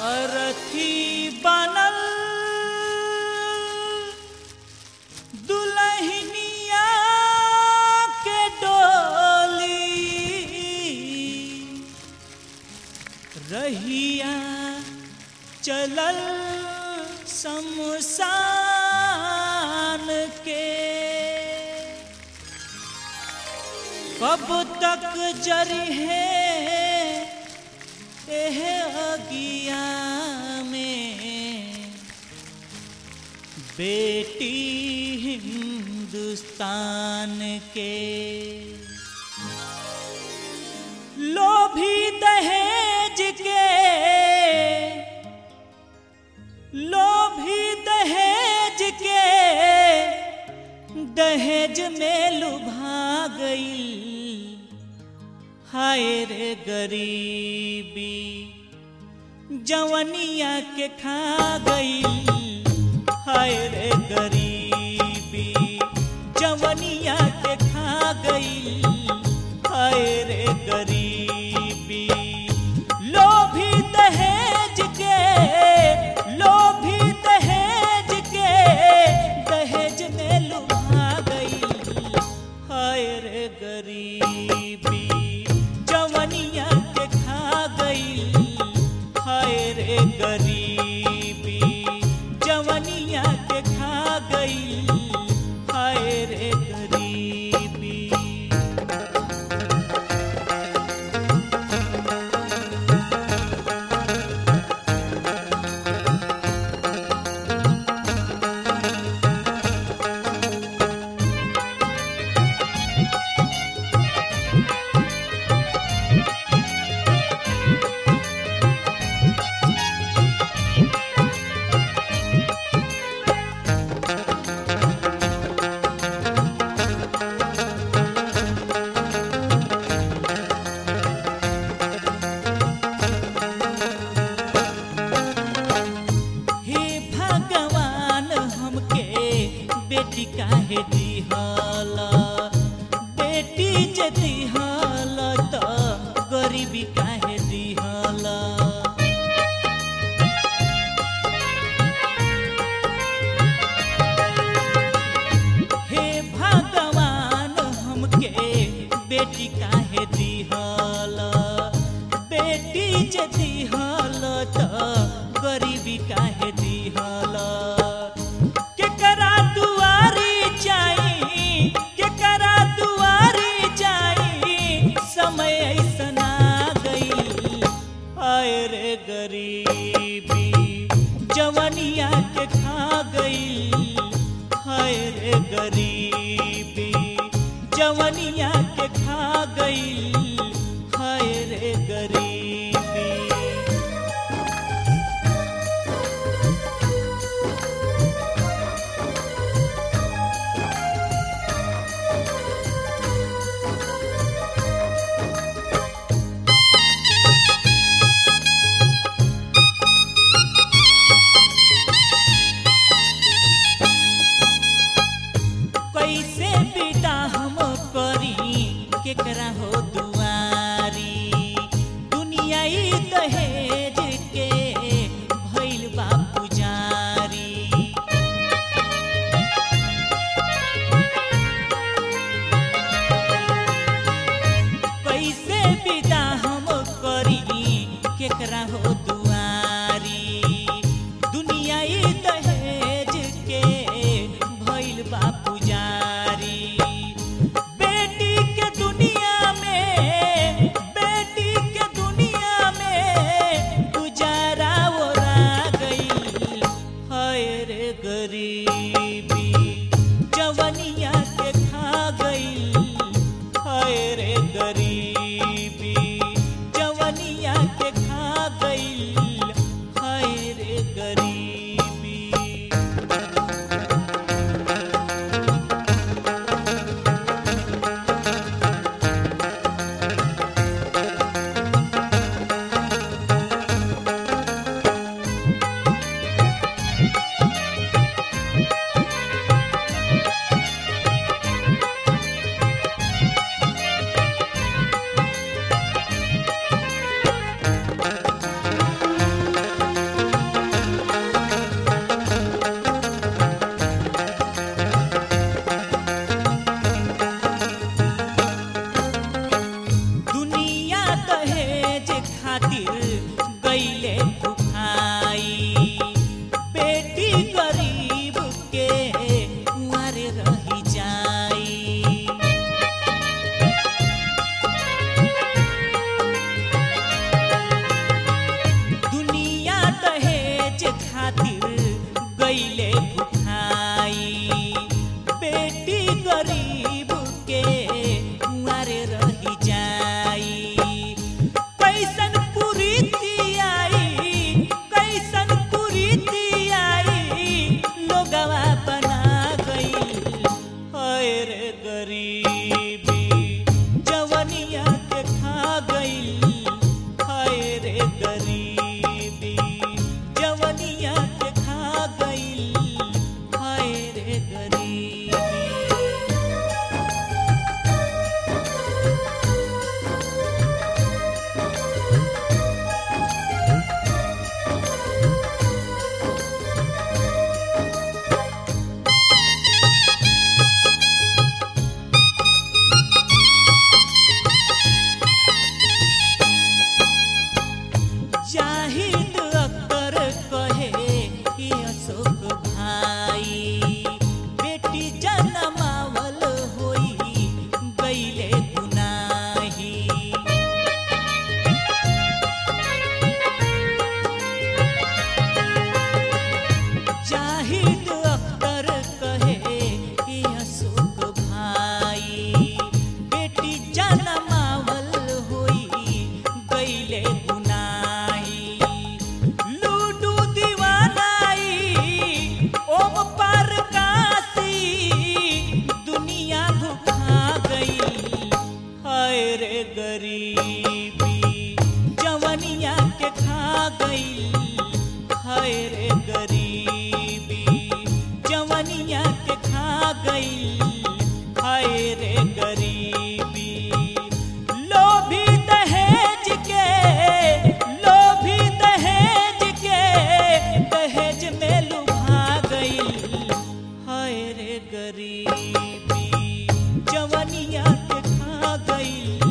अरथी बनल दुलहिनिया के डोली रहिया चलल शमशान के कब तक जरी है एह अगिया में बेटी हिंदुस्तान के लोभी दहेज के लोभी दहेज के दहेज में लुभा गई हाय रे गरीबी जवनिया के खा गई हाय रे गरीबी जवनिया के खा गई हाय रे गरीबी लोभी दहेज के लोभी दहेज के दहेज में लुभा गई हाय रे गरीबी जवनिया के खा गई हाय रे गरीबी जवनिया के खा गई हाय रे गरीबी हे भगवान हमके बेटी काहे दिहला बेटी जे दिहला त गरीबी काहे दिहला हे भगवान हमके बेटी काहे दिहला बेटी जे दिहला त गरीबी काहे दिहला केकरा दुआरी जाई केकरा दुआरी जाई समय ऐसन आ गई आय रे गरीबी जवनिया के खा गई हाय रे गरीबी जवनिया के खा गई हाय रे गरीबी कैसे बेटा हम करी केकरा हो दुआरी दुनिया ई दहेज के भइल बा पुजारी कैसे विदा हम करी केकरा हो दुआरी दुनिया ई दहेज के भइल बा पुजारी बेटी के दुनिया में बेटी के दुनिया में गुजारा ओरा गई हाय रे गरीबी जवनिया के खा गई हाय रे गरीबी जवनिया के खा गई गरीबी जवनिया के खा गई